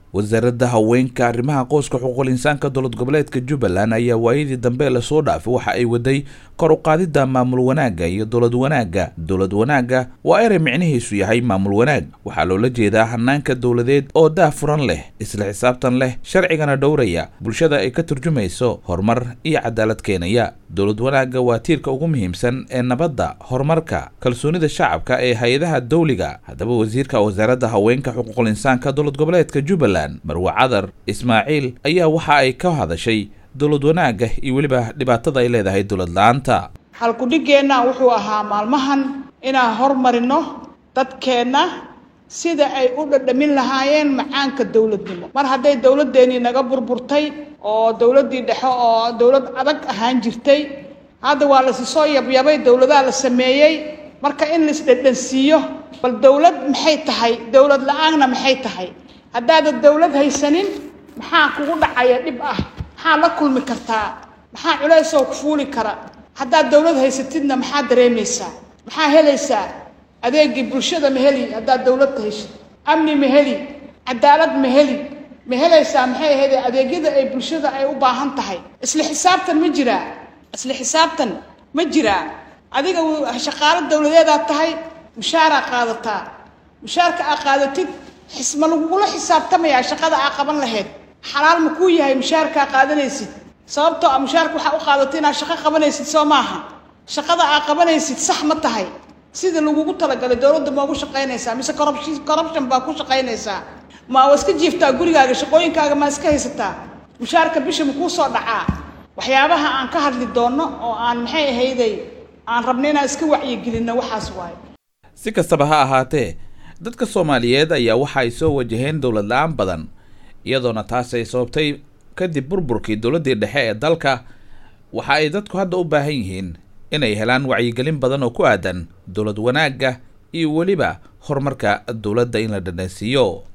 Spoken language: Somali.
wasaaradda haweenka arrimaha qoyska xuquuqul insaanka dowlad goboleedka jubbaland ayaa waayadii dambe lasoo dhaafay waxa ay waday kor u qaadidda maamul wanaagga iyo dowlad wanaagga dowlad wanaagga waa erey micnihiisu yahay maamul wanaag waxaa loola jeedaa hanaanka dowladeed oo daahfuran leh isla xisaabtan leh sharcigana dhowraya bulshada ay ka turjumayso horumar iyo cadaalad keenaya dowlad wanaagga waa tiirka ugu muhiimsan ee nabadda horumarka kalsoonida shacabka ee hay-adaha dowliga haddaba wasiirka wasaaradda haweenka xuquuqul insaanka dowlad goboleedka jubbaland marwe cadar ismaaciil ayaa waxa ay ka hadashay dowlad wanaagga iyo weliba dhibaatada ay leedahay dowlad la-aanta halkudhigeenna wuxuu ahaa maalmahan inaan hormarino dadkeenna sida ay u dhadhamin lahaayeen macaanka dowladnimo mar hadday dowladdeenii naga burburtay oo dowladdii dhexe oo dowlad adag ahaan jirtay hadda waa lasi soo yabyabay dowladaha la sameeyey marka in laisdhadhansiiyo bal dowlad maxay tahay dowlad la-aanna maxay tahay haddaadan dowlad haysanin maxaa kugu dhacaya dhib ah maxaa la kulmi kartaa maxaa culaysoo ku fuuli kara haddaad dowlad haysatidna maxaa dareemaysaa maxaa helaysaa adeegii bulshada ma heli haddaad dowladda heshid amni ma heli cadaalad ma heli ma helaysaa maxay ahayd adeegyada ay bulshada ay u baahan tahay isla xisaabtan ma jiraa isla xisaabtan ma jiraa adiga shaqaalo dowladeedaad tahay mushaaraa qaadataa mushaarka aa qaadatid ma lagugula xisaabtamayaa shaqada aa qaban lahayd xalaal ma kuu yahay mushaarkaa qaadanaysid sababtoo a mushaarka waxaa u qaadatay inaad shaqo qabanaysid soo maaha shaqada aa qabanaysid sax ma tahay sida lagugu talagalay dowladda ma ugu shaqaynaysaa mise corruption baa ku shaqaynaysaa ma waa iska jiiftaa gurigaaga shaqooyinkaaga maa iska haysataa mushaarka bisha ma kuu soo dhacaa waxyaabaha aan ka hadli doonno oo aan maxay ahayday aan rabna inaan iska wacyigelinno waxaas waayo si kastaba ha ahaatee dadka soomaaliyeed ayaa waxa ay soo wajaheen dowlad la-aan badan iyadoona taas ay sababtay kadib burburkii dowladdii dhexe ee dalka waxa ay dadku hadda u baahan yihiin inay helaan wacyigelin badan oo ku aadan dowlad wanaagga iyo weliba horumarka dowladda in la dhadhansiiyo